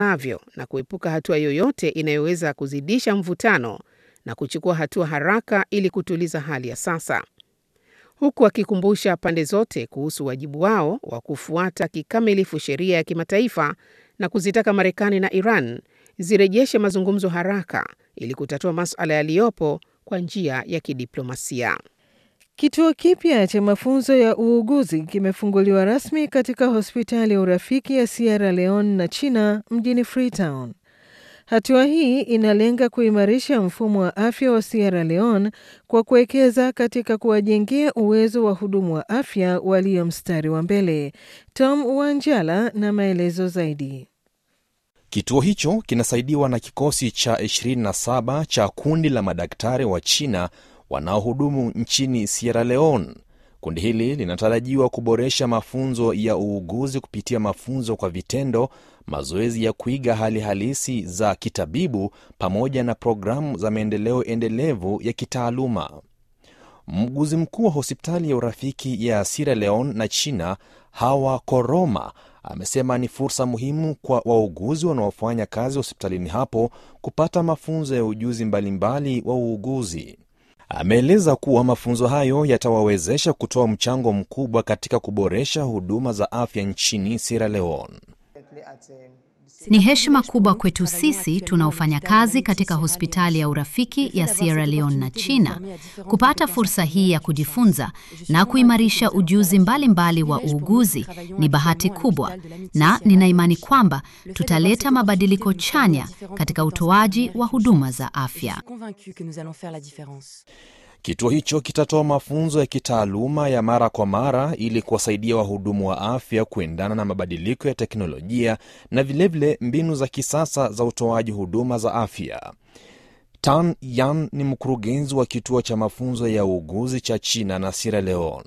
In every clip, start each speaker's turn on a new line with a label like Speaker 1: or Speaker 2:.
Speaker 1: navyo na kuepuka hatua yoyote inayoweza kuzidisha mvutano na kuchukua hatua haraka ili kutuliza hali ya sasa, huku akikumbusha pande zote kuhusu wajibu wao wa kufuata kikamilifu sheria ya kimataifa na kuzitaka Marekani na Iran zirejeshe mazungumzo haraka ili kutatua masuala yaliyopo kwa njia ya kidiplomasia.
Speaker 2: Kituo kipya cha mafunzo ya uuguzi kimefunguliwa rasmi katika hospitali ya urafiki ya Sierra Leone na China mjini Freetown. Hatua hii inalenga kuimarisha mfumo wa afya wa Sierra Leone kwa kuwekeza katika kuwajengea uwezo wa hudumu wa afya walio mstari wa mbele. Tom Wanjala na maelezo zaidi.
Speaker 3: Kituo hicho kinasaidiwa na kikosi cha 27 cha kundi la madaktari wa China wanaohudumu nchini Sierra Leone. Kundi hili linatarajiwa kuboresha mafunzo ya uuguzi kupitia mafunzo kwa vitendo, mazoezi ya kuiga hali halisi za kitabibu, pamoja na programu za maendeleo endelevu ya kitaaluma. Mguzi mkuu wa hospitali ya urafiki ya Sierra Leone na China, Hawa Koroma, amesema ni fursa muhimu kwa wauguzi wanaofanya kazi hospitalini hapo kupata mafunzo ya ujuzi mbalimbali wa uuguzi. Ameeleza kuwa mafunzo hayo yatawawezesha kutoa mchango mkubwa katika kuboresha huduma za afya nchini Sierra Leone.
Speaker 4: Ni heshima kubwa kwetu sisi tunaofanya kazi katika hospitali ya urafiki ya Sierra Leone na China kupata fursa hii ya kujifunza na kuimarisha ujuzi mbalimbali mbali wa uuguzi. Ni bahati kubwa, na nina imani kwamba tutaleta mabadiliko chanya katika utoaji wa huduma za afya.
Speaker 3: Kituo hicho kitatoa mafunzo ya kitaaluma ya mara kwa mara ili kuwasaidia wahudumu wa afya kuendana na mabadiliko ya teknolojia na vilevile vile mbinu za kisasa za utoaji huduma za afya. Tan Yan ni mkurugenzi wa kituo cha mafunzo ya uuguzi cha China na Sierra Leone.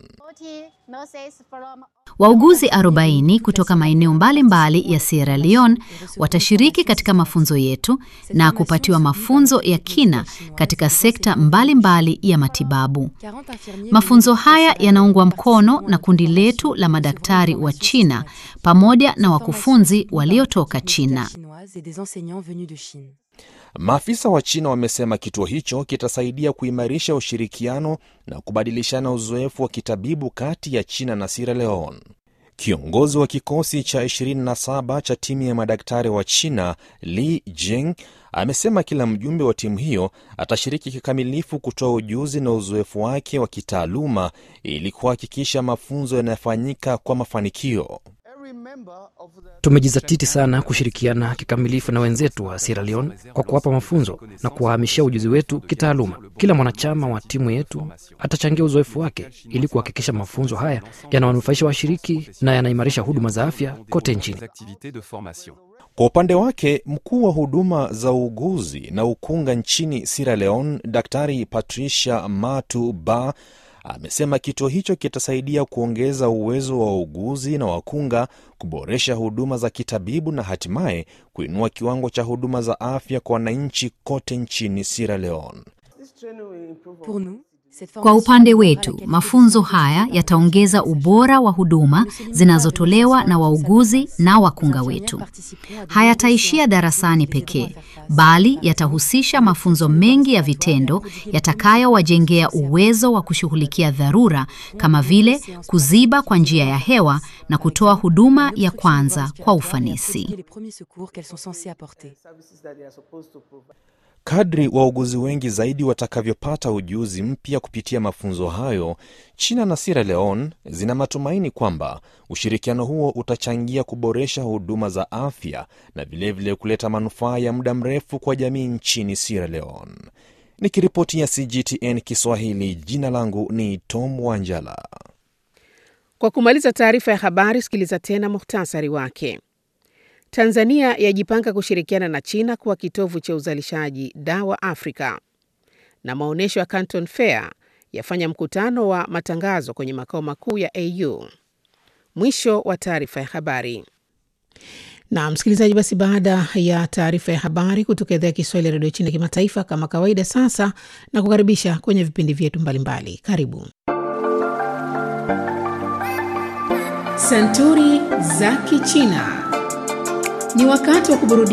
Speaker 4: Wauguzi 40 kutoka maeneo mbalimbali ya Sierra Leone watashiriki katika mafunzo yetu na kupatiwa mafunzo ya kina katika sekta mbalimbali mbali ya matibabu. Mafunzo haya yanaungwa mkono na kundi letu la madaktari wa China pamoja na wakufunzi waliotoka China.
Speaker 3: Maafisa wa China wamesema kituo hicho kitasaidia kuimarisha ushirikiano na kubadilishana uzoefu wa kitabibu kati ya China na Sierra Leone. Kiongozi wa kikosi cha 27 cha timu ya madaktari wa China, Li Jing, amesema kila mjumbe wa timu hiyo atashiriki kikamilifu kutoa ujuzi na uzoefu wake wa kitaaluma ili kuhakikisha mafunzo yanayofanyika kwa mafanikio.
Speaker 5: Tumejizatiti sana kushirikiana kikamilifu na wenzetu wa Sierra Leone kwa kuwapa mafunzo na kuwahamishia ujuzi wetu kitaaluma. Kila mwanachama wa timu yetu atachangia uzoefu wake ili kuhakikisha mafunzo haya yanawanufaisha washiriki na yanaimarisha huduma za afya kote nchini.
Speaker 3: Kwa upande wake, mkuu wa huduma za uuguzi na ukunga nchini Sierra Leone, Daktari Patricia Matu Ba amesema kituo hicho kitasaidia kuongeza uwezo wa wauguzi na wakunga, kuboresha huduma za kitabibu na hatimaye kuinua kiwango cha huduma za afya kwa wananchi kote nchini Sierra Leone.
Speaker 4: Kwa upande wetu, mafunzo haya yataongeza ubora wa huduma zinazotolewa na wauguzi na wakunga wetu. Hayataishia darasani pekee, bali yatahusisha mafunzo mengi ya vitendo yatakayowajengea uwezo wa kushughulikia dharura kama vile kuziba kwa njia ya hewa na kutoa huduma ya kwanza kwa ufanisi.
Speaker 3: Kadri wauguzi wengi zaidi watakavyopata ujuzi mpya kupitia mafunzo hayo, China na Sierra Leone zina matumaini kwamba ushirikiano huo utachangia kuboresha huduma za afya na vilevile vile kuleta manufaa ya muda mrefu kwa jamii nchini Sierra Leone. Nikiripoti ya CGTN Kiswahili, jina langu ni Tom Wanjala.
Speaker 1: Kwa kumaliza taarifa ya habari, sikiliza tena muhtasari wake. Tanzania yajipanga kushirikiana na China kuwa kitovu cha uzalishaji dawa Afrika. Na maonyesho ya Canton Fair yafanya mkutano wa matangazo kwenye makao makuu ya AU. Mwisho wa taarifa ya habari. Na msikilizaji, basi baada ya taarifa ya habari kutoka idhaa ya Kiswahili ya redio China kimataifa, kama kawaida, sasa na kukaribisha kwenye vipindi vyetu mbalimbali. Karibu Santuri za Kichina. Ni wakati wa kuburudika.